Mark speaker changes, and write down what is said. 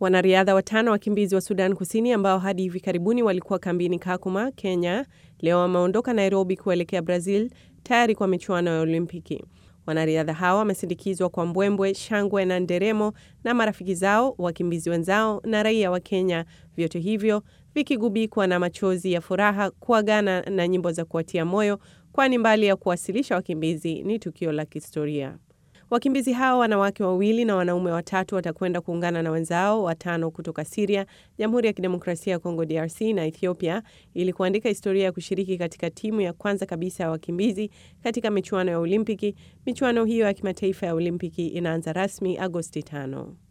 Speaker 1: Wanariadha watano wakimbizi wa Sudan Kusini ambao hadi hivi karibuni walikuwa kambini Kakuma, Kenya, leo wameondoka Nairobi kuelekea Brazil tayari kwa michuano ya Olimpiki. Wanariadha hawa wamesindikizwa kwa mbwembwe, shangwe na nderemo na marafiki zao, wakimbizi wenzao na raia wa Kenya, vyote hivyo vikigubikwa na machozi ya furaha, kuagana na nyimbo za kuwatia moyo, kwani mbali ya kuwasilisha wakimbizi ni tukio la kihistoria. Wakimbizi hao wanawake wawili na wanaume watatu watakwenda kuungana na wenzao watano kutoka Siria, Jamhuri ya Kidemokrasia ya Kongo DRC na Ethiopia ili kuandika historia ya kushiriki katika timu ya kwanza kabisa ya wakimbizi katika michuano ya Olimpiki. Michuano hiyo ya kimataifa ya Olimpiki inaanza rasmi Agosti tano.